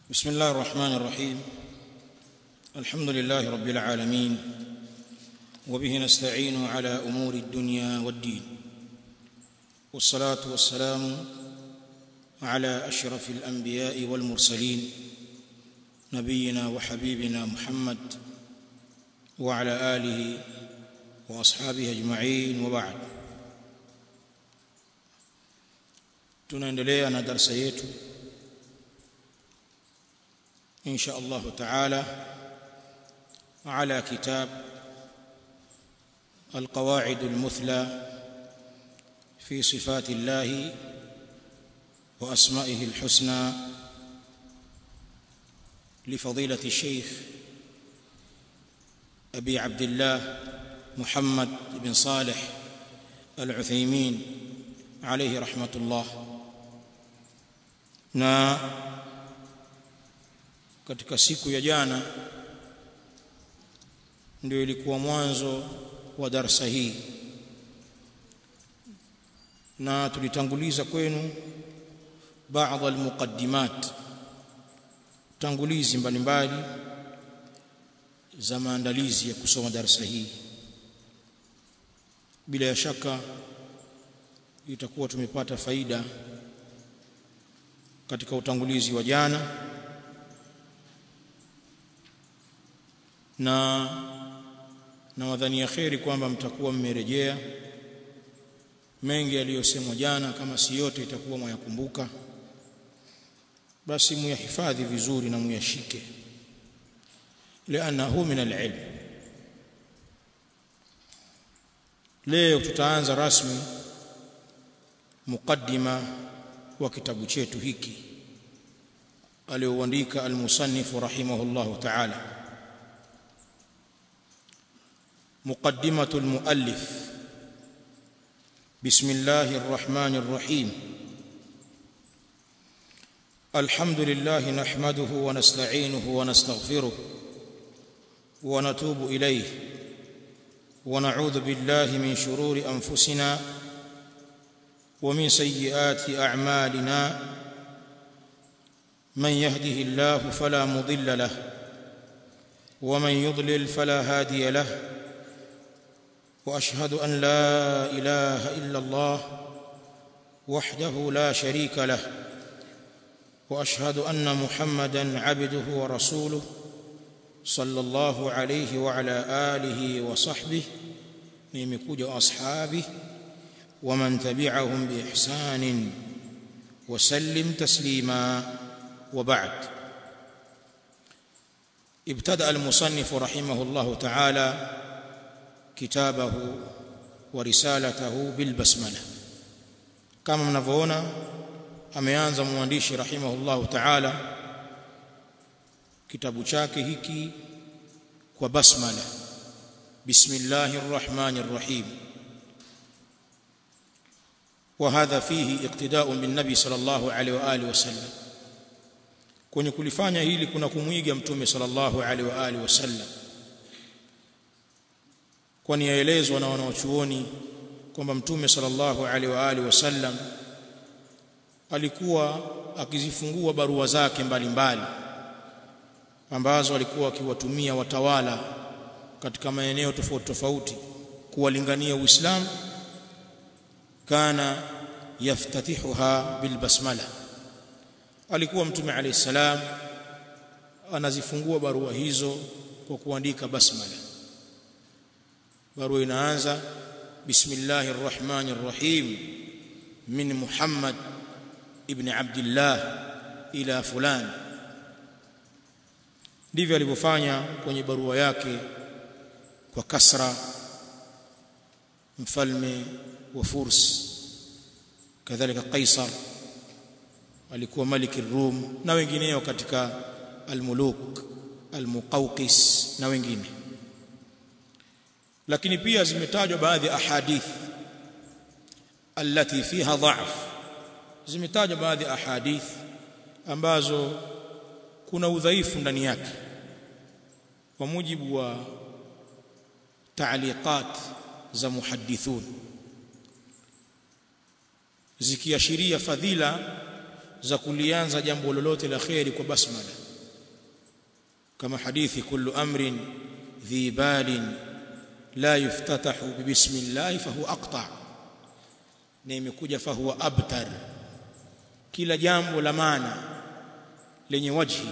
بسم الله الرحمن الرحيم الحمد لله رب العالمين وبه نستعين على امور الدنيا والدين والصلاه والسلام على اشرف الانبياء والمرسلين نبينا وحبيبنا محمد وعلى اله واصحابه اجمعين وبعد tunaendelea na darasa yetu ان شاء الله تعالى على كتاب القواعد المثلى في صفات الله واسمائه الحسنى لفضيله الشيخ ابي عبد الله محمد بن صالح العثيمين عليه رحمه الله na katika siku ya jana ndio ilikuwa mwanzo wa darasa hii na tulitanguliza kwenu baadhi almuqaddimat tangulizi mbalimbali za maandalizi ya kusoma darasa hii bila ya shaka itakuwa tumepata faida katika utangulizi wa jana na na wadhania kheri kwamba mtakuwa mmerejea mengi yaliyosemwa jana kama si yote itakuwa mwayakumbuka basi muyahifadhi vizuri na muyashike lianahu min alilm leo tutaanza rasmi muqaddima wa kitabu chetu hiki alioandika almusannif rahimahullahu ta'ala مقدمة المؤلف بسم الله الرحمن الرحيم الحمد لله نحمده ونستعينه ونستغفره ونتوب إليه ونعوذ بالله من شرور أنفسنا ومن سيئات أعمالنا من يهده الله فلا مضل له ومن يضلل فلا هادي له واشهد ان لا اله الا الله وحده لا شريك له واشهد ان محمدا عبده ورسوله صلى الله عليه وعلى اله وصحبه نيمكوجا واصحابه ومن تبعهم باحسان وسلم تسليما وبعد ابتدا المصنف رحمه الله تعالى كتابه ورسالته بالبسمله kama mnavyoona ameanza mwandishi rahimahullahu ta'ala kitabu chake hiki kwa basmala bismillahir rahmanir rahim وهذا فيه اقتداء بالنبي صلى الله عليه واله وسلم kwenye kulifanya hili kuna kumwiga mtume sallallahu alaihi wa alihi wasallam kwani yaelezwa na wanawachuoni kwamba mtume sallallahu alaihi wa alihi wasallam alikuwa akizifungua barua zake mbalimbali ambazo alikuwa akiwatumia watawala katika maeneo tofauti tofauti kuwalingania Uislamu kana yaftatihuha bilbasmala alikuwa mtume alayhi salam anazifungua barua hizo kwa kuandika basmala barua inaanza bismillahir rahmanir rahim min muhammad ibn abdullah ila fulan ndivyo alivyofanya kwenye barua yake kwa kasra mfalme wa furs kadhalika kaisar alikuwa maliki rum na wengineo katika almuluk almuqawqis na wengine lakini pia zimetajwa baadhi ya ahadith allati fiha dha'f zimetajwa baadhi ya ahadith ambazo kuna udhaifu ndani yake kwa mujibu wa taaliqat za muhaddithun zikiashiria fadhila za kulianza jambo lolote la khairi kwa basmala kama hadithi kullu amrin dhi balin la yuftatahu bismillah fahuwa aqta na imekuja fahuwa abtar kila jambo la maana lenye wajhi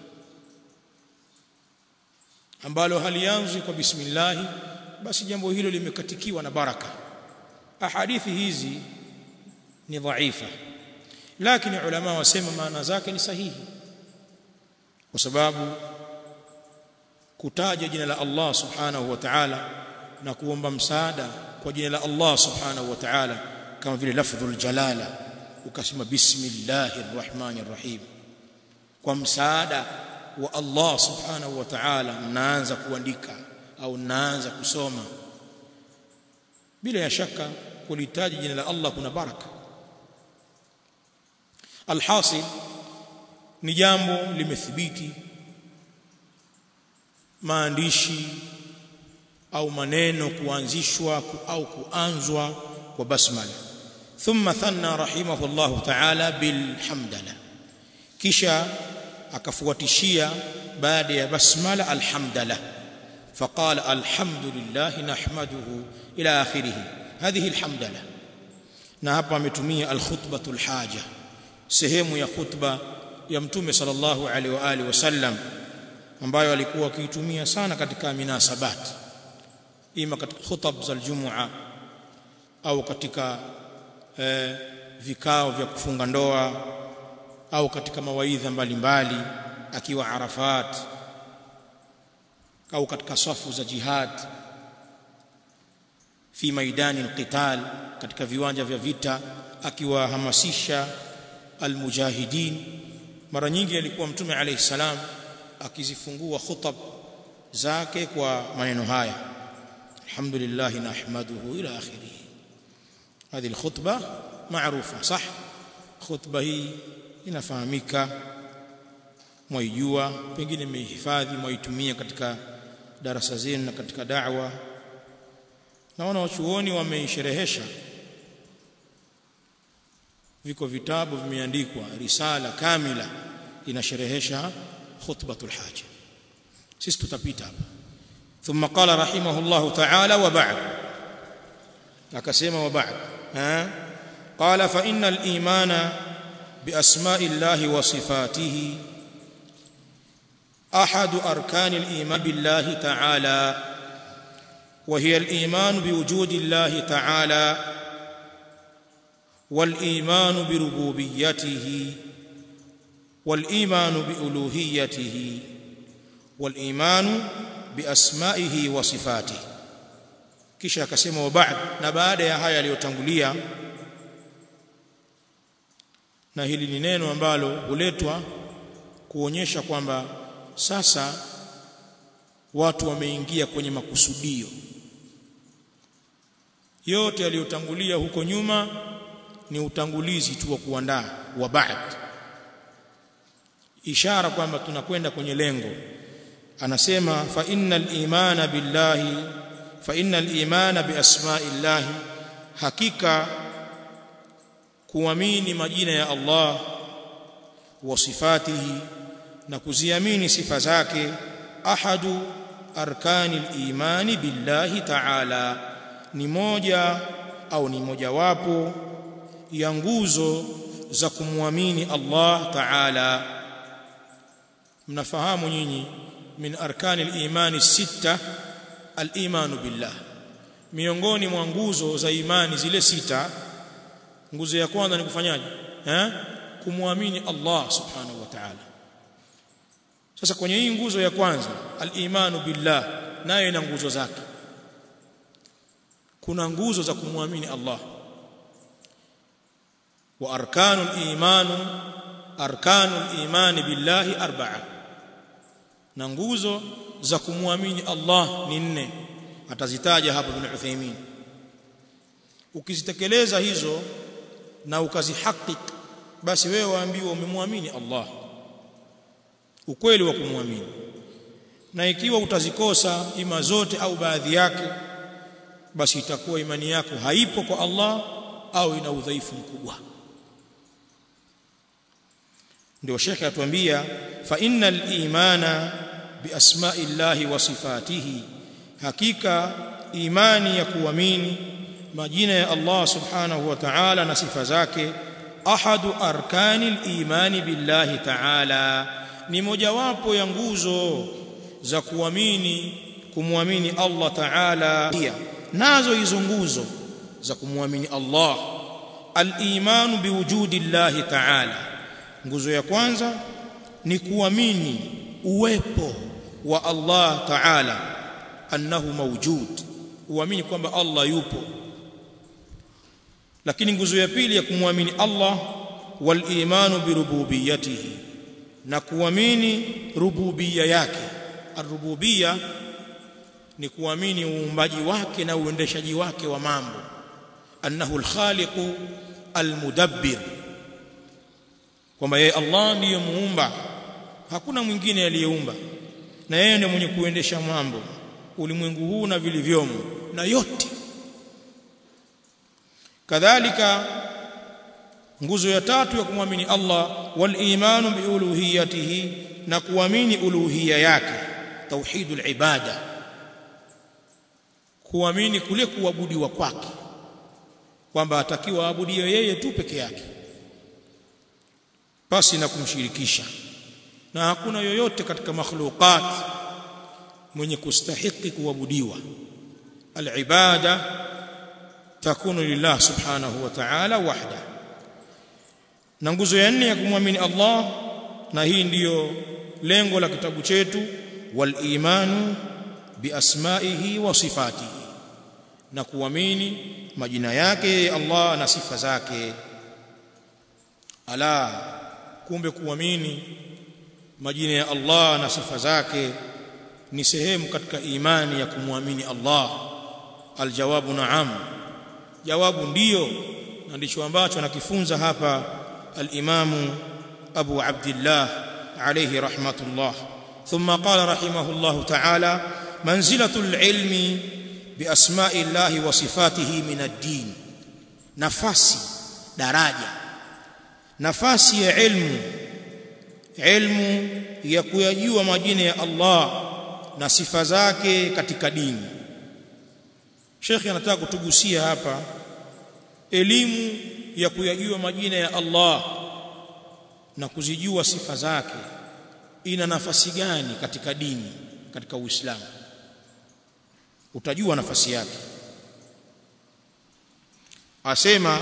ambalo halianzi kwa bismillah basi jambo hilo limekatikiwa na baraka ahadithi hizi ni dhaifa lakini ulama wasema maana zake ni sahihi kwa sababu kutaja jina la Allah subhanahu wa ta'ala na kuomba msaada kwa jina la Allah subhanahu wa ta'ala kama vile lafdhul jalala ukasema bismillahir rahmanir rahim kwa msaada wa Allah subhanahu wa ta'ala mnaanza kuandika au mnaanza kusoma bila ya shaka kulitaja jina la Allah kuna baraka alhasil ni jambo limethibiti maandishi au maneno kuanzishwa au kuanzwa kwa basmala thumma thanna rahimahullahu ta'ala bilhamdala kisha akafuatishia baada ya basmala alhamdala فقال الحمد لله نحمده الى اخره هذه الحمدله na hapa ametumia alkhutbatul haja sehemu ya khutba ya mtume sallallahu alaihi wa alihi wasallam ambayo alikuwa akiitumia sana katika minasabat ima katika khutab za aljumua au katika eh, vikao vya kufunga ndoa au katika mawaidha mbalimbali akiwa Arafat au katika safu za jihad fi maidani alqital katika viwanja vya vita akiwahamasisha almujahidin mara nyingi alikuwa mtume alayhi salam akizifungua khutab zake kwa maneno haya alhamdulillah nahmaduhu ila akhirih هذه الخطبه معروفه صح خطبه hii inafahamika mwaijua pengine mmehifadhi mwaitumia katika darasa zenu na katika da'wa naona wachuoni wameisherehesha viko vitabu vimeandikwa risala kamila inasherehesha khutbatul haja sisi tutapita hapa thumma qala rahimahullahu ta'ala wa ba'd akasema wa ba'd ha qala fa innal imana bi asma'illahi wa sifatihi احد اركان الايمان بالله تعالى وهي الايمان بوجود الله تعالى والايمان بربوبيته والايمان بالوهيته والايمان باسمائه وصفاته kisha akasema wa ba'd na baada ya haya aliyotangulia na hili ni neno ambalo huletwa kuonyesha kwamba sasa watu wameingia kwenye makusudio yote yaliyotangulia huko nyuma ni utangulizi tu wa kuandaa wa ba'd ishara kwamba tunakwenda kwenye lengo anasema fa innal imana billahi fa innal imana bi asma'illahi hakika kuamini majina ya Allah wa sifatihi na kuziamini sifa zake ahadu arkani imani billahi ta'ala ni moja au ni mojawapo ya nguzo za kumwamini Allah ta'ala mnafahamu nyinyi min arkani al-imani sita al-imanu billah miongoni mwa nguzo za imani zile sita nguzo ya kwanza ni kufanyaje eh kumwamini Allah subhanahu wa ta'ala sasa kwenye hii nguzo ya kwanza al-imanu billah nayo ina nguzo zake kuna nguzo za kumwamini Allah wa arkanul imanu arkanul imani billahi arba'a na nguzo za kumwamini Allah ni nne atazitaja hapa Ibn Uthaymeen ukizitekeleza hizo na ukazihakik basi wewe waambiwa umemwamini Allah ukweli wa kumwamini na ikiwa utazikosa ima zote au baadhi yake basi itakuwa imani yako haipo kwa Allah au ina udhaifu mkubwa ndio shekhe atuambia fa innal imana bi asma'illahi wa sifatihi hakika imani ya kuamini majina ya Allah subhanahu wa ta'ala na sifa zake ahadu arkanil imani billahi ta'ala ni mojawapo ya nguzo za kuamini kumwamini Allah ta'ala nazo hizo nguzo za kumwamini Allah al-imanu biwujudi Allah ta'ala nguzo ya kwanza ni kuamini uwepo wa Allah ta'ala annahu mawjud uamini kwamba Allah yupo lakini nguzo ya pili ya kumwamini Allah wal imanu birububiyyatihi na kuamini rububia yake arububia ni kuamini uumbaji wake na uendeshaji wake wa mambo annahu alkhaliqu almudabbir kwamba yeye Allah ndiye muumba hakuna mwingine aliyeumba na yeye ndiye mwenye kuendesha mambo ulimwengu huu na vilivyomo na yote kadhalika nguzo ya tatu ya kumwamini Allah wal imanu bi uluhiyatihi na kuamini uluhiyya yake tauhidul ibada kuamini kule kuabudiwa kwake kwamba atakiwa aabudiwe yeye tu peke yake pasi na kumshirikisha na hakuna yoyote katika makhluqat mwenye kustahiki kuabudiwa alibada takunu lillah subhanahu wa ta'ala wahda na nguzo ya nne ya kumwamini Allah na hii ndiyo lengo la kitabu chetu wal imanu bi asma'ihi wa sifatihi na kuamini majina yake Allah na sifa zake ala kumbe kuamini majina ya Allah na sifa zake ni sehemu katika imani ya kumwamini Allah aljawabu naam jawabu ndiyo na ndicho ambacho anakifunza hapa al-Imamu Abu Abdullah alayhi rahmatullah thumma qala rahimahullah ta'ala manzilatul ilmi biasma'i Allah wa sifatihi min ad-din nafasi daraja nafasi ya ilmu ilmu ya kuyajua majina ya Allah na sifa zake katika dini Sheikh anataka kutugusia hapa elimu ya kuyajua majina ya Allah na kuzijua sifa zake ina nafasi gani katika dini katika Uislamu utajua nafasi yake asema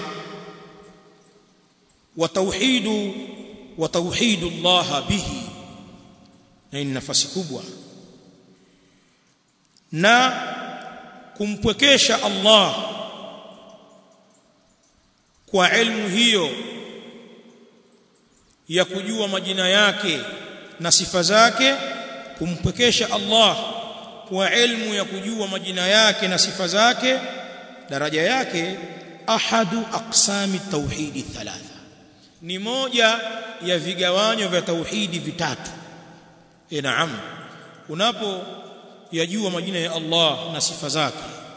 wa tauhidu wa tauhidu Allah bihi na ni nafasi kubwa na kumpwekesha Allah kwa ilmu hiyo ya kujua majina yake na sifa zake kumpwekesha Allah kwa ilmu ya kujua majina yake na sifa zake daraja yake ahadu aqsami tauhidi thalatha ni moja ya vigawanyo vya tauhidi vitatu e naam unapo yajua majina ya Allah na sifa zake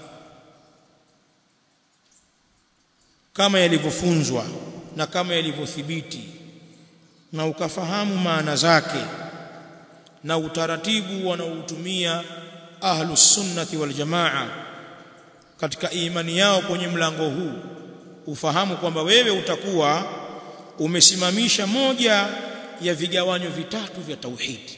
kama yalivyofunzwa na kama yalivyothibiti na ukafahamu maana zake na utaratibu wanaoutumia ahlus sunnati wal jamaa katika imani yao kwenye mlango huu ufahamu kwamba wewe utakuwa umesimamisha moja ya vigawanyo vitatu vya tauhidi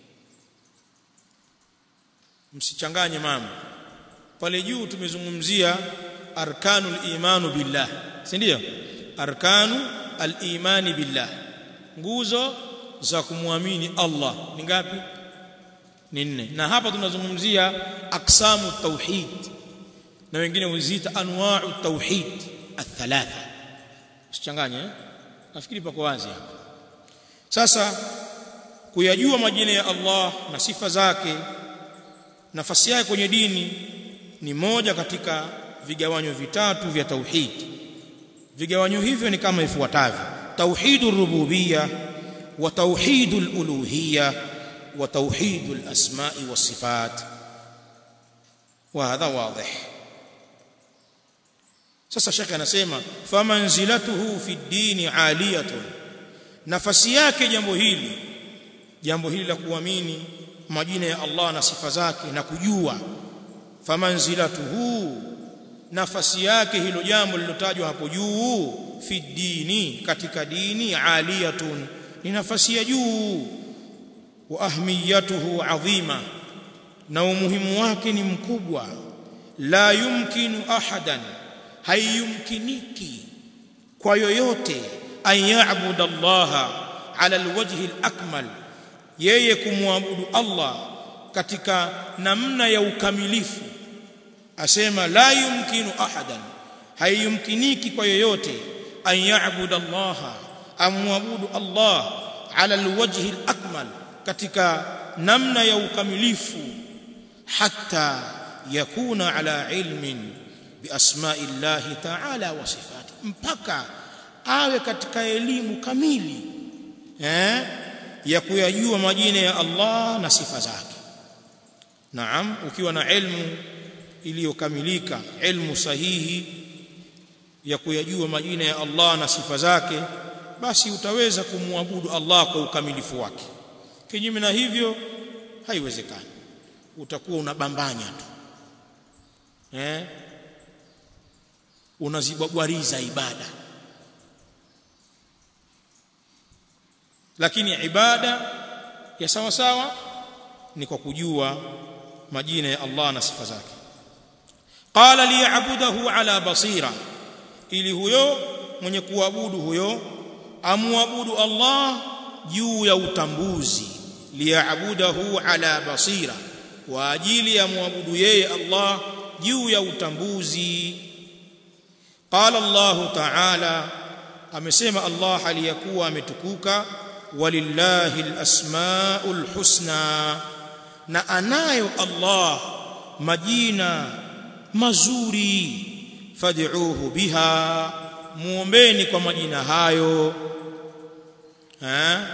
msichanganye mambo pale juu tumezungumzia arkanul imanu billah si ndio arkanu al-imani billah nguzo za kumwamini Allah ni ngapi ni nne na hapa tunazungumzia aksamu tauhid na wengine huziita anwa'u tauhid athalatha usichanganye eh? nafikiri pako wazi hapa sasa kuyajua majina ya Allah na sifa zake nafasi yake kwenye dini ni moja katika vigawanyo vitatu vya tauhid vigawanyo hivyo ni kama ifuatavyo tauhidur rububiyya wa tauhidul uluhiyya wa tauhidul asma'i was sifat wa hadha wadih sasa shekhe anasema famanzilatuhu fi dini aliyatun nafasi yake jambo hili jambo hili la kuamini majina ya Allah na sifa zake na kujua famanzilatuhu nafasi yake hilo jambo lilotajwa hapo juu fi dini katika dini aliyatun ni nafasi ya juu wa ahmiyatuhu adhima na umuhimu wake ni mkubwa la yumkinu ahadan haiyumkiniki kwa yoyote an ya'budu Allah ala alwajhi alakmal yeye kumwabudu Allah katika namna ya ukamilifu asema la yumkinu ahadan haiyumkiniki kwa yoyote an ya'budu Allah amwabudu Allah ala alwajhi alakmal katika namna ya ukamilifu hatta yakuna ala ilmin biasma'i llahi ta'ala wa sifati mpaka awe katika elimu kamili eh ya kuyajua majina ya Allah na sifa zake naam ukiwa na ilmu iliyokamilika ilmu sahihi ya kuyajua majina ya Allah na sifa zake basi utaweza kumwabudu Allah kwa ukamilifu wake kinyume na hivyo haiwezekani utakuwa unabambanya tu eh unazibagwariza ibada lakini ibada ya sawa sawa ni kwa kujua majina ya Allah na sifa zake qala liya'budahu ala basira ili huyo mwenye kuabudu huyo amuabudu Allah juu ya utambuzi liya'budahu ala basira kwa ajili ya muabudu yeye Allah juu ya utambuzi qala Allah ta'ala amesema Allah aliyakuwa ametukuka walillahi alasmaul husna na anayo Allah majina mazuri fad'uuhu biha muombeni kwa majina hayo ha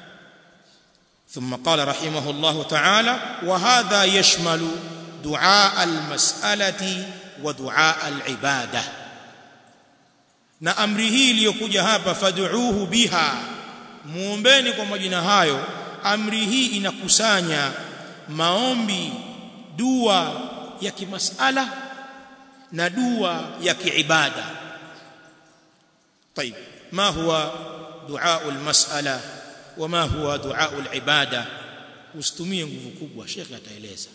ثم قال رحمه الله تعالى وهذا يشمل دعاء المسألة ودعاء العبادة na amri hii iliyokuja hapa fad'uuhu biha muombeni kwa majina hayo amri hii inakusanya maombi dua ya kimasala na dua ya kiibada طيب ما هو دعاء المسألة وما هو دعاء العبادة usitumie nguvu kubwa shekhe ataeleza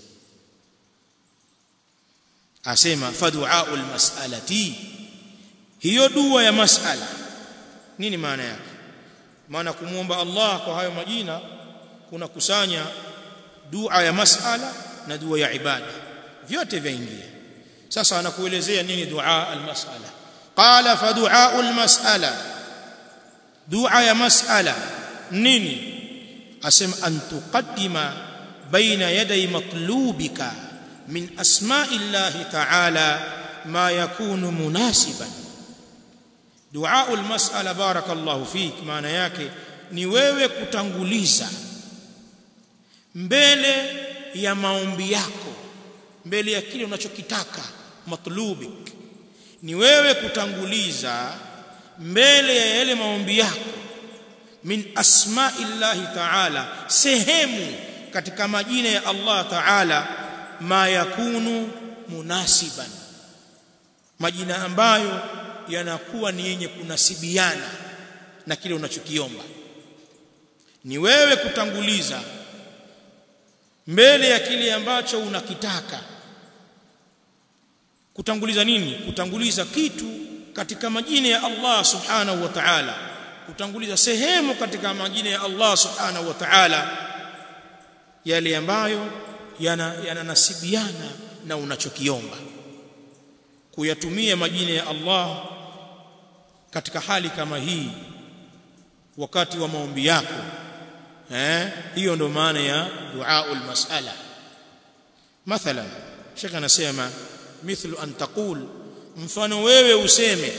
asema fadu'aul mas'alati hiyo dua ya mas'ala nini maana yake maana kumuomba Allah kwa hayo majina kuna kusanya dua ya mas'ala na dua ya ibada vyote vyaingia sasa anakuelezea nini dua al-mas'ala qala fadu'aul mas'ala dua ya mas'ala nini asema an tuqaddima baina yaday matlubika min asma'i llahi ta'ala ma yakunu munasiban dua almas'ala barakallahu fik maana yake ni wewe kutanguliza mbele ya maombi yako mbele ya kile unachokitaka matlubik ni wewe kutanguliza mbele ya yale maombi yako min asma'illahi ta'ala sehemu katika majina ya Allah ta'ala ma yakunu munasiban majina ambayo yanakuwa ni yenye kunasibiana na kile unachokiomba ni wewe kutanguliza mbele ya kile ambacho unakitaka kutanguliza nini kutanguliza kitu katika majina ya Allah subhanahu wa ta'ala kutanguliza sehemu katika majina ya Allah subhanahu wa ta'ala yale ambayo yananasibiana yana na unachokiomba kuyatumia majina ya Allah katika hali kama hii wakati wa maombi yako eh hiyo ndo maana ya duaul mas'ala mathalan shekh anasema mithlu an taqul mfano wewe useme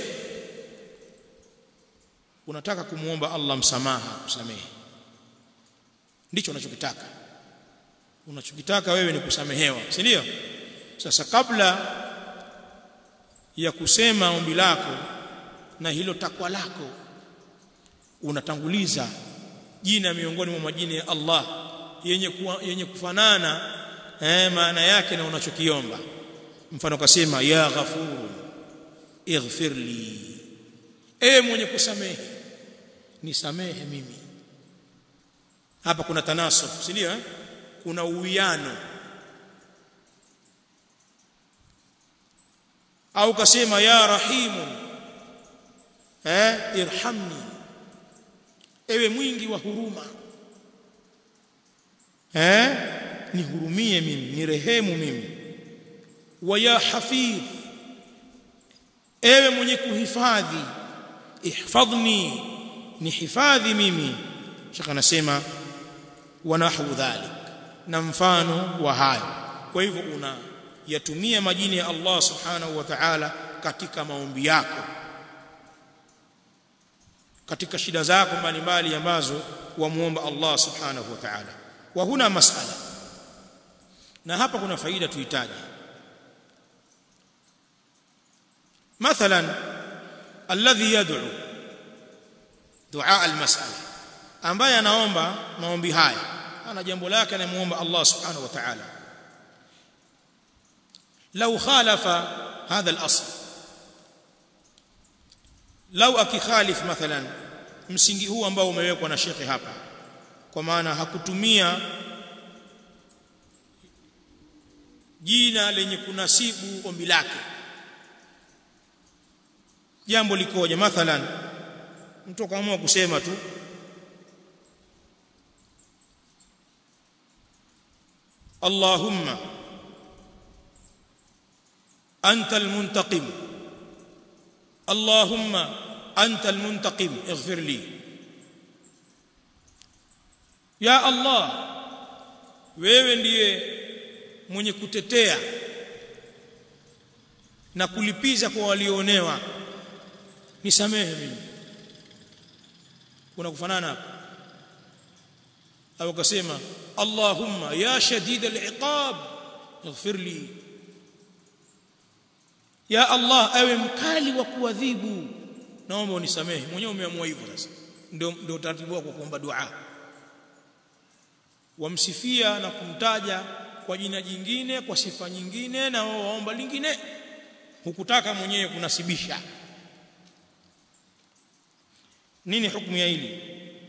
unataka kumuomba Allah msamaha kusamehe ndicho unachokitaka unachokitaka wewe ni kusamehewa si ndio sasa kabla ya kusema ombi lako na hilo takwa lako unatanguliza jina miongoni mwa majina ya Allah yenye kuwa, yenye kufanana eh, maana yake na unachokiomba mfano kasema ya ghafur ighfir li ewe mwenye kusamehe nisamehe mimi hapa kuna tanasub si ndio eh? kuna uwiano au kasema ya rahimu eh irhamni ewe mwingi wa huruma eh nihurumie mimi nirehemu mimi wa ya hafidh ewe mwenye kuhifadhi ihfadhni nihifadhi mimi shaka anasema wa nahwu dhalik na mfano wa hayo kwa hivyo una yatumia majina ya Allah subhanahu wa ta'ala katika maombi yako katika shida zako mbalimbali ambazo wamuomba Allah subhanahu wa ta'ala wa huna masala na hapa kuna faida tuhitaji مثلا الذي يدعو دعاء المسألة ambaye anaomba maombi haya ana jambo lake anamuomba Allah subhanahu wa ta'ala لو خالف هذا الاصل لو akikhalif mathalan msingi huu ambao umewekwa na shekhi hapa kwa maana hakutumia jina lenye kunasibu ombi lake jambo likoje mathalan mtu akaamua kusema tu Allahumma anta almuntaqim Allahumma anta almuntaqim ighfir li ya Allah wewe ndiye mwenye kutetea na kulipiza kwa walioonewa nisamehe mimi kuna kufanana hapa au akasema Allahumma ya shadid al-iqab ighfir li ya Allah awe mkali wa kuadhibu naomba unisamehe mwenyewe umeamua hivyo sasa ndio ndio utaratibu wako kuomba dua wamsifia na kumtaja kwa jina jingine kwa sifa nyingine na wao waomba lingine hukutaka mwenyewe kunasibisha nini hukumu ya hili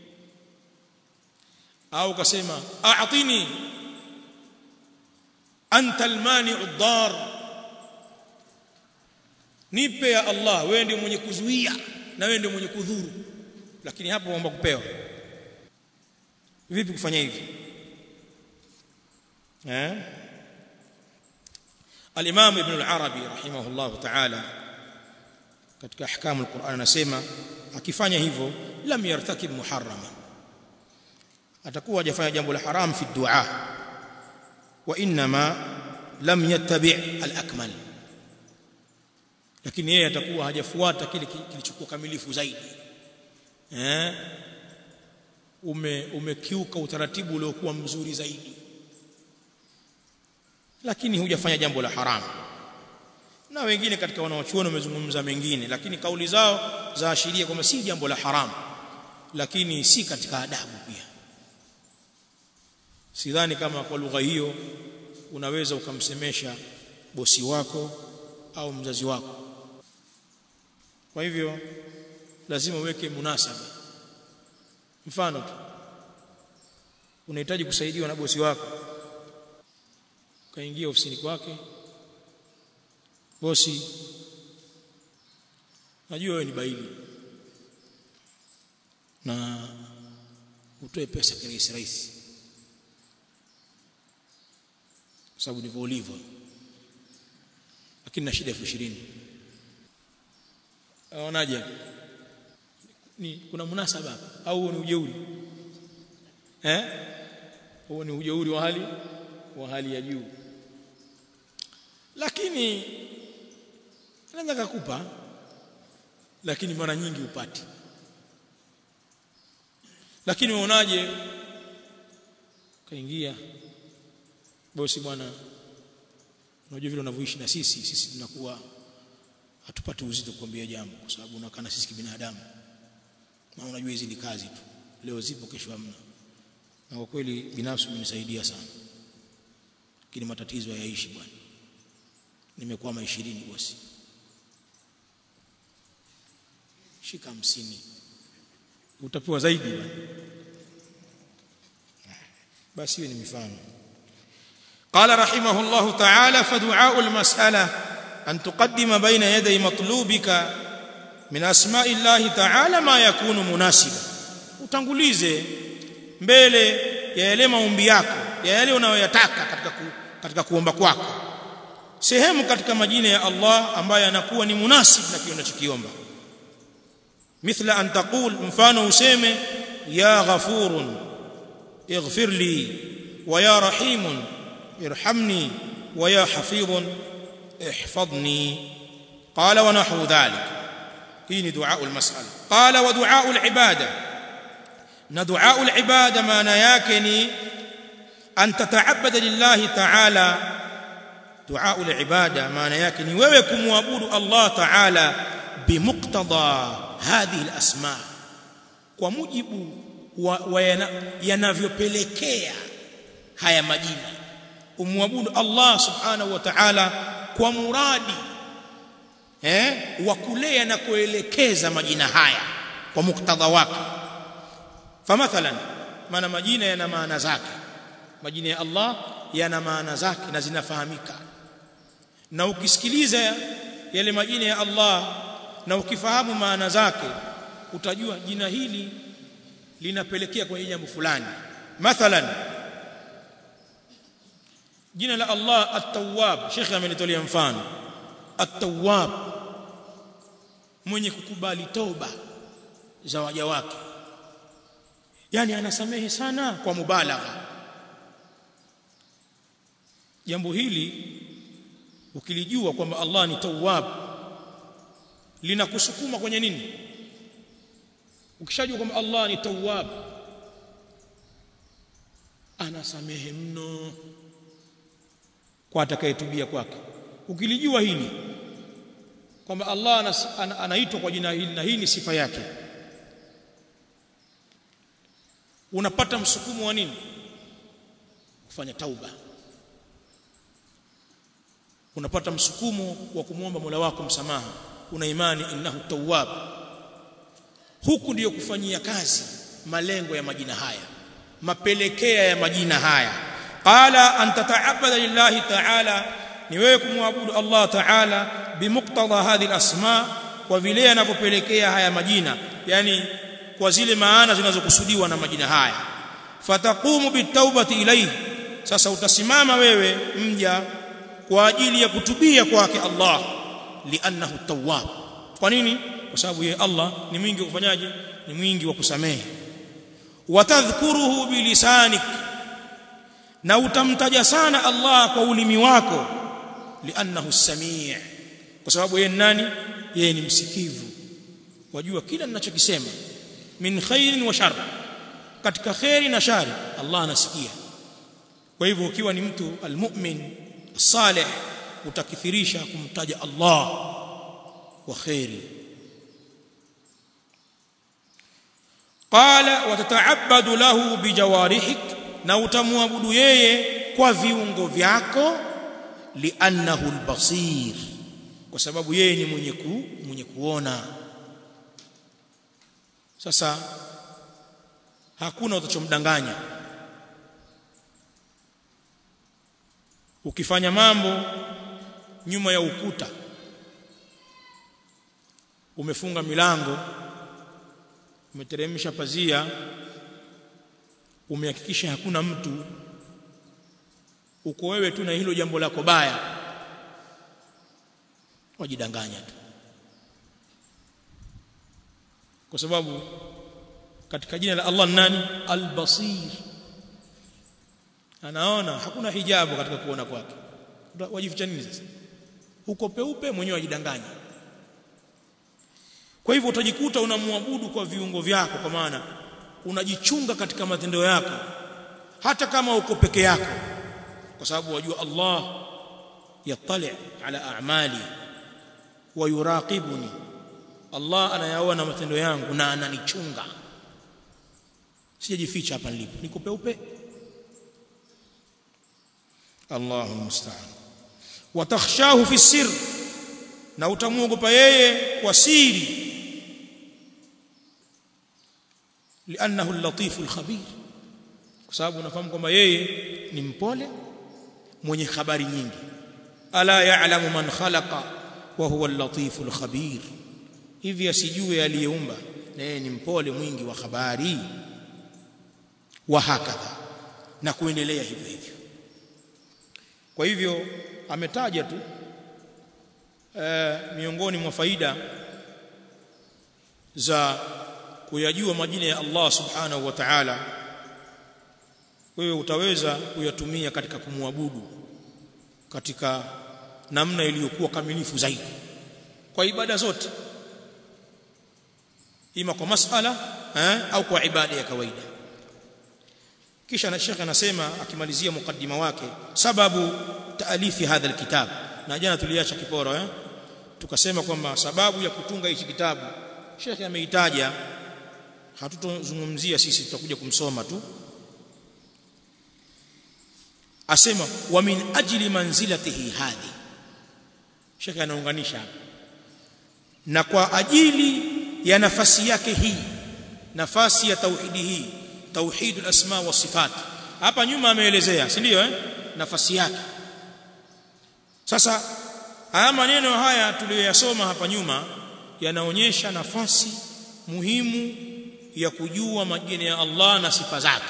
au kasema a'tini anta almani'u ad-dar nipe ya Allah wewe ndiye mwenye kuzuia na wewe ndiye mwenye kudhuru lakini hapo waomba kupewa vipi kufanya hivi eh al-Imam Ibn al-Arabi rahimahullah ta'ala katika ahkamu al-Qur'an anasema akifanya hivyo lam yartakib muharrama atakuwa hajafanya jambo la haram fi dua wa inma lam yattabi' al-akmal lakini yeye atakuwa hajafuata kile kilichokuwa kamilifu zaidi eh ume umekiuka utaratibu uliokuwa mzuri zaidi lakini hujafanya jambo la haramu na wengine katika wanaochuoni wamezungumza mengine lakini kauli zao zaashiria kwamba si jambo la haramu lakini si katika adabu pia sidhani kama kwa lugha hiyo unaweza ukamsemesha bosi wako au mzazi wako kwa hivyo lazima uweke munasaba mfano tu unahitaji kusaidiwa na bosi wako kaingia ofisini kwake bosi najua wewe ni baili na utoe pesa kirahisi rahisi sababu ndivyo ulivyo lakini na shida elfu ishirini aonaje ni kuna munasaba au ni ujeuri eh huo ni ujeuri wa hali wa hali ya juu lakini anaweza kukupa lakini mara nyingi upati lakini unaonaje kaingia bosi bwana unajua vile unavyoishi na sisi sisi tunakuwa hatupati uzito kuambia jambo kwa sababu unakaa na sisi kibinadamu na unajua hizi ni kazi tu leo zipo kesho hamna na kwa kweli binafsi umenisaidia sana lakini matatizo hayaishi bwana nimekwama 20 bosi shika hamsini utapewa zaidi bwana basi hiyo ni mifano قال رحمه الله تعالى فدعاء المسألة أن تقدم بين يدي مطلوبك من أسماء الله تعالى ما يكون مناسبا utangulize mbele ya yale maombi yako ya yale unayoyataka katika ku, katika kuomba kwako sehemu katika majina ya Allah ambayo yanakuwa ni munasib na kile unachokiomba mithla an taqul mfano useme ya ghafurun ighfir li wa ya rahimun irhamni wa ya hafidhun ihfadhni qala wa nahwu dhalik hii ni dua al-mas'ala qala wa dua al-ibada na dua al-ibada maana yake ni an tataabada lillahi ta'ala dua al-ibada maana yake ni wewe kumwabudu Allah ta'ala bimuqtada hadhihi al-asma kwa mujibu wa, wa yanavyopelekea haya majina umwabudu Allah subhanahu wa ta'ala kwa muradi eh wa kulea na kuelekeza majina haya kwa muktadha wake famathalan maana majina yana maana zake majina ya Allah yana maana zake na zinafahamika na ukisikiliza yale majina ya Allah na ukifahamu maana zake utajua jina hili linapelekea kwenye jambo fulani mathalan jina la Allah at-Tawwab Sheikh amenitolea mfano at-Tawwab mwenye kukubali toba za waja wake yani anasamehe sana kwa mubalagha jambo hili ukilijua kwamba Allah ni Tawwab linakusukuma kwenye nini ukishajua kwamba Allah ni Tawwab anasamehe mno kwa atakayetubia kwake ukilijua hili kwamba Allah anaitwa kwa jina hili na hii ni sifa yake unapata msukumo wa nini kufanya tauba unapata msukumo wa kumwomba Mola wako msamaha una imani innahu tawwab huku ndiyo kufanyia kazi malengo ya majina haya mapelekea ya majina haya qala an tata'abbada lillahi ta'ala ni wewe kumwabudu Allah ta'ala bimuqtada hadhihi al-asma kwa vile yanavyopelekea haya majina yani kwa zile maana zinazokusudiwa na majina haya fataqumu bitawbati ilayhi sasa utasimama wewe mja kwa ajili ya kutubia kwake Allah li'annahu tawwab kwa nini kwa sababu yeye Allah ni mwingi wa kufanyaje ni mwingi wa kusamehe watadhkuruhu bilisanik na utamtaja sana Allah kwa ulimi wako li'annahu samii kwa sababu yeye nani yeye ni msikivu wajua kila ninachokisema min khairin wa shar katika khairi na shari Allah anasikia kwa hivyo ukiwa ni mtu almu'min salih utakithirisha kumtaja Allah kwa khairi qala watata'abbadu lahu bijawarihik na utamwabudu yeye kwa viungo vyako li'annahu albasir kwa sababu yeye ni mwenye ku, mwenye kuona sasa hakuna utachomdanganya ukifanya mambo nyuma ya ukuta umefunga milango umeteremsha pazia umehakikisha hakuna mtu uko wewe tu na hilo jambo lako baya wajidanganya tu kwa sababu katika jina la Allah nani al-basir anaona hakuna hijabu katika kuona kwake wajificha nini sasa uko peupe mwenyewe wajidanganya kwa hivyo utajikuta unamwabudu kwa viungo vyako kwa maana unajichunga katika matendo yako hata kama uko peke yako kwa sababu wajua Allah yattali ala a'mali wa yuraqibuni Allah anayaona matendo yangu na ananichunga sijajificha hapa nilipo niko peupe Allahu musta'an wa takhshahu fi sir na utamuogopa yeye kwa siri لانه اللطيف الخبير kwa sababu unafahamu kwamba yeye ni mpole mwenye habari nyingi ala ya'lamu man khalaqa wa huwa al-latif al-khabir hivi asijue aliyeumba na yeye ni mpole mwingi wa habari wa hakadha na kuendelea hivyo hivyo kwa hivyo ametaja tu e, miongoni mwa faida za kuyajua majina ya Allah subhanahu wa ta'ala wewe utaweza kuyatumia katika kumwabudu katika namna iliyokuwa kamilifu zaidi kwa ibada zote ima kwa masala eh, au kwa ibada ya kawaida kisha na shekhe anasema akimalizia mukaddima wake sababu taalifi hadha alkitab na jana tuliacha kiporo eh tukasema kwamba sababu ya kutunga hichi kitabu shekhe ameitaja hatutozungumzia sisi tutakuja kumsoma tu asema wa min ajli manzilatihi hadhi shekhe anaunganisha na kwa ajili ya nafasi yake hii nafasi ya tauhidi hii tauhidul asma wa sifat hapa nyuma ameelezea si ndio eh nafasi yake sasa haya maneno haya tuliyoyasoma hapa nyuma yanaonyesha nafasi muhimu ya kujua majina ya Allah na sifa zake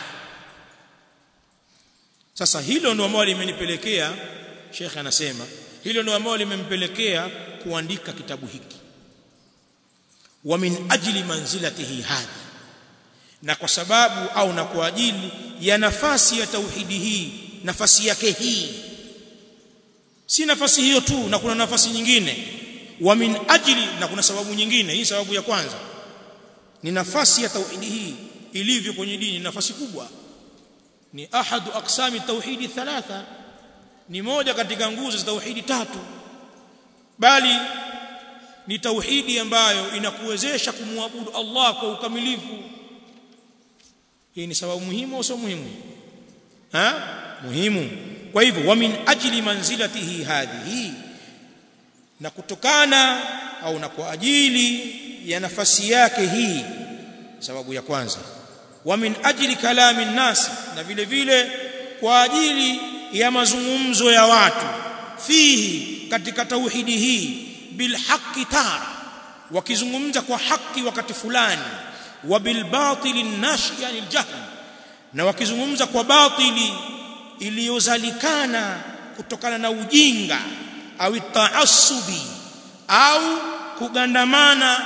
sasa hilo ndio ambalo limenipelekea Sheikh anasema hilo ndio ambalo limempelekea kuandika kitabu hiki wa min ajli manzilatihi hadhi na kwa sababu au na kwa ajili ya nafasi ya tauhidi hii nafasi yake hii si nafasi hiyo tu na kuna nafasi nyingine wa min ajli na kuna sababu nyingine hii sababu ya kwanza ni nafasi ya tauhidi hii ilivyo kwenye dini nafasi kubwa ni ahadu aqsami tauhidi thalatha ni moja katika nguzo za tauhidi tatu bali ni tauhidi ambayo inakuwezesha kumwabudu Allah kwa ukamilifu hii ni sababu muhimu au sio muhimu ha muhimu kwa hivyo wa min ajli manzilatihi hadhihi na kutokana au na kwa ajili ya nafasi yake hii sababu ya kwanza wa min ajli kalami nasi na vile vile kwa ajili ya mazungumzo ya watu fihi katika tauhidi hii bil haqqi tara wakizungumza kwa haki wakati fulani wa bil batili nashi anil jahl na wakizungumza kwa batili iliyozalikana kutokana na ujinga au taassubi au kugandamana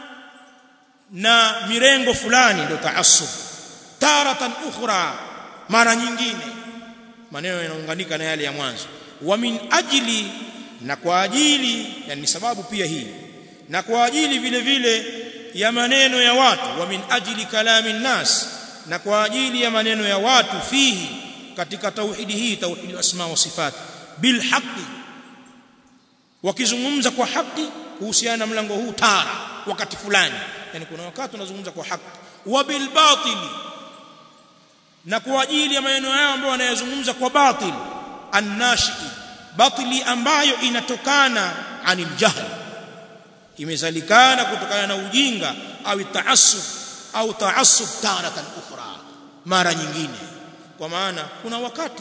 na mirengo fulani ndio taassub taratan ukhra mara nyingine maneno yanaunganika na yale ya mwanzo wa min ajli na kwa ajili yani sababu pia hii na kwa ajili vile vile ya maneno ya watu wa min ajli kalami nas na kwa ajili ya maneno ya watu fihi katika tauhidi hii tauhidi asma wa sifat bil haqqi wakizungumza kwa haki kuhusiana na mlango huu tara wakati fulani yani kuna wakati unazungumza kwa haki wa bil batili na kwa ajili ya maneno yao ambayo wanayazungumza kwa batil annashi batili ambayo inatokana anil jahl imezalikana kutokana na ujinga au taassub au taassub taratan ukhra mara nyingine kwa maana kuna wakati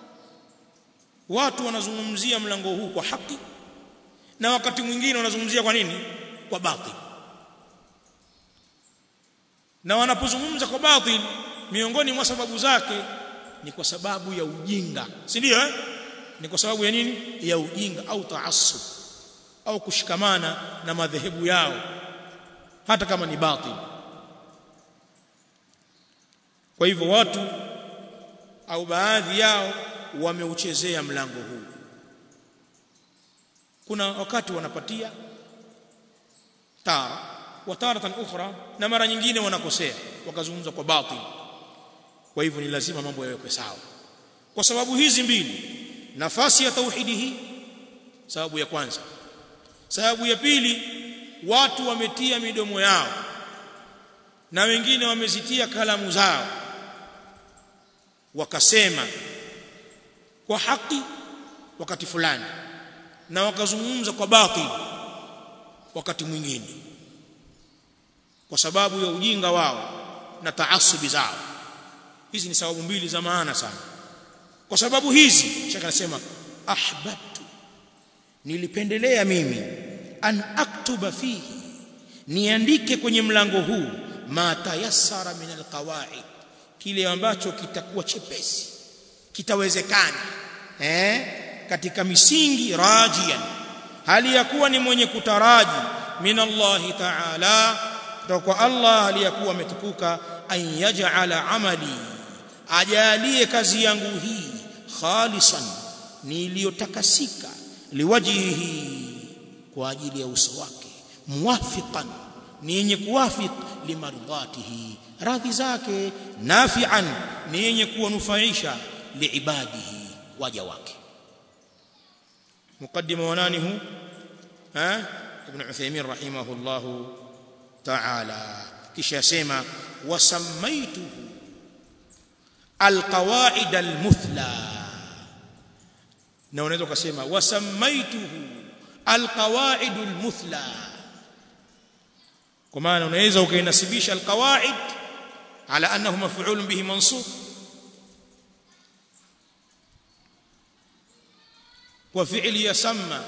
watu wanazungumzia mlango huu kwa haki na wakati mwingine wanazungumzia kwa nini kwa batil na wanapozungumza kwa batil miongoni mwa sababu zake ni kwa sababu ya ujinga si ndio eh ni kwa sababu ya nini ya ujinga au taassub au kushikamana na madhehebu yao hata kama ni batil kwa hivyo watu au baadhi yao wameuchezea mlango huu kuna wakati wanapatia tara wa taratan ukhra na mara nyingine wanakosea wakazungumza kwa batil kwa hivyo ni lazima mambo yawekwe sawa kwa sababu hizi mbili nafasi ya tauhidi hii sababu ya kwanza sababu ya pili watu wametia midomo yao na wengine wamezitia kalamu zao wakasema kwa haki wakati fulani na wakazungumza kwa batil wakati mwingine kwa sababu ya ujinga wao na taasubi zao hizi ni sababu mbili za maana sana kwa sababu hizi shaka anasema ahbabtu nilipendelea mimi an aktuba fihi niandike kwenye mlango huu ma tayassara min alqawaid kile ambacho kitakuwa chepesi kitawezekana eh katika misingi rajian hali ya kuwa ni mwenye kutaraji min Allah ta'ala kutoka kwa Allah aliyakuwa ametukuka an yaj'ala amali ajalie kazi yangu hii khalisan niliyotakasika liwajihi kwa ajili ya uso wake muwafiqan ni yenye kuwafiq limardatihi radhi zake nafi'an ni yenye kuwanufaisha liibadihi waja wake mukaddima wa nani hu ha ibn Uthaymeen rahimahullah ta'ala kisha yasema wasammaituhu alqawaid almuthla na unaweza kusema wasammaituhu alqawaid almuthla kwa maana unaweza ukainasibisha alqawaid ala annahu maf'ul bihi mansub kwa fi'li yasamma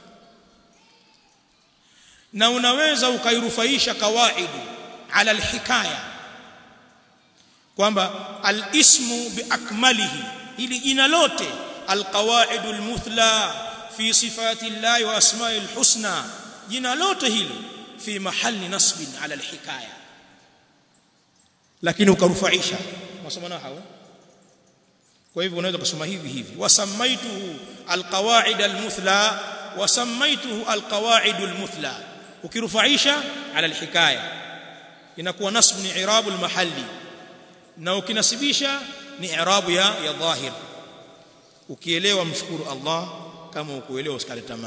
na unaweza ukairufaisha kawaidu ala alhikaya kwamba alismu biakmalihi ili jina lote alqawaidu almuthla fi sifati llahi wa asma'i alhusna jina lote hili fi mahalli nasbin ala alhikaya lakini ukarufaisha masoma nahau kwa hivyo unaweza kusoma hivi hivi wasamaituhu alqawaid almuthla wasamaituhu alqawaid almuthla ukirufaisha ala alhikaya inakuwa nasb ni i'rab almahalli na ukinasibisha ni i'rab ya ya dhahir ukielewa mshukuru Allah kama ukuelewa usikate tamaa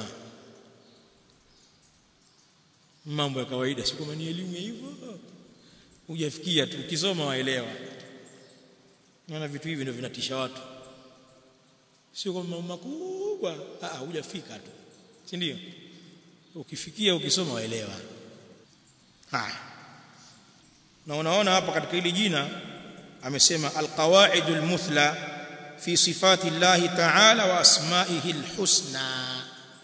mambo ya kawaida sio kama ni elimu ya hivyo hujafikia tu ukisoma waelewa naona vitu hivi ndio vinatisha watu sio kama mambo makubwa ah hujafika tu si ndio ukifikia ukisoma waelewa haya na unaona hapa katika hili jina amesema alqawaidul muthla fi sifati llahi ta'ala wa asma'ihi alhusna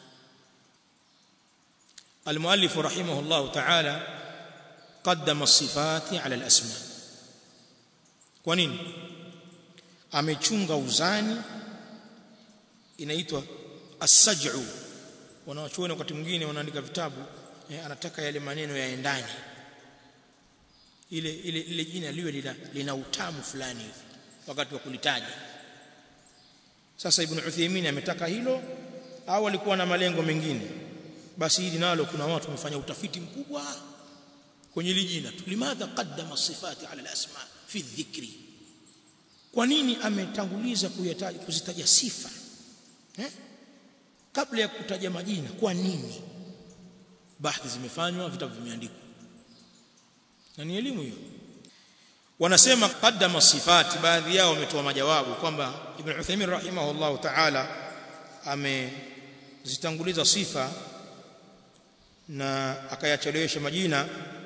المؤلف رحمه الله تعالى قدم الصفات على الاسماء kwa nini amechunga uzani inaitwa as-saj'u wanawachuoni wakati mwingine wanaandika vitabu eh, anataka yale maneno yaendane ile ile ile jina liwe lina, lina utamu fulani hivi wakati wa kulitaja sasa ibn Uthaymeen ametaka hilo au alikuwa na malengo mengine basi hili nalo kuna watu wamefanya utafiti mkubwa kwenye hili jina tu limadha qaddama sifati ala alasma fi dhikri kwa nini ametanguliza kuyataja kuzitaja sifa eh? kabla ya kutaja majina kwa nini bahthi zimefanywa vitabu vimeandikwa na ni elimu hiyo wanasema qaddama sifati baadhi yao wametoa majawabu kwamba ibn Uthaymeen rahimahullah ta'ala amezitanguliza sifa na akayachelewesha majina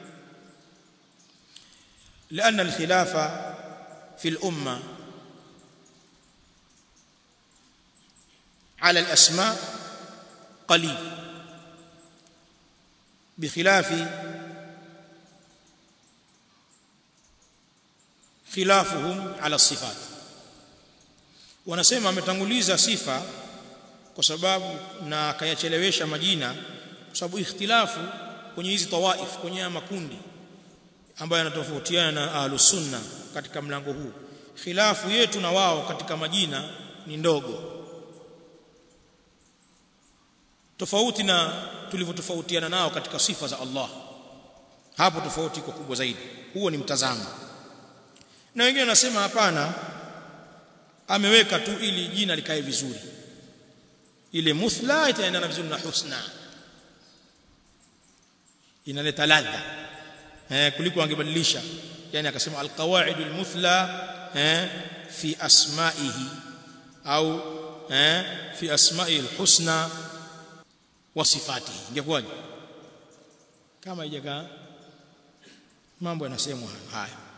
لأن الخلاف في الأمة على الأسماء قليل بخلاف خلافهم على الصفات wanasema ametanguliza sifa kwa sababu na akayachelewesha majina kwa sababu ikhtilafu kwenye hizi tawaif kwenye makundi ambayo yanatofautiana na ahlus sunna katika mlango huu khilafu yetu na wao katika majina ni ndogo tofauti na tulivyotofautiana nao katika sifa za Allah hapo tofauti iko kubwa zaidi huo ni mtazamo na wengine wanasema hapana ameweka tu ili jina likae vizuri ile muthla itaendana vizuri na husna inaleta ladha eh kuliko angebadilisha yani akasema alqawaid almuthla eh fi asma'ihi au eh fi asma'i alhusna wa sifatihi ingekuwaje kama haijakaa mambo yanasemwa haya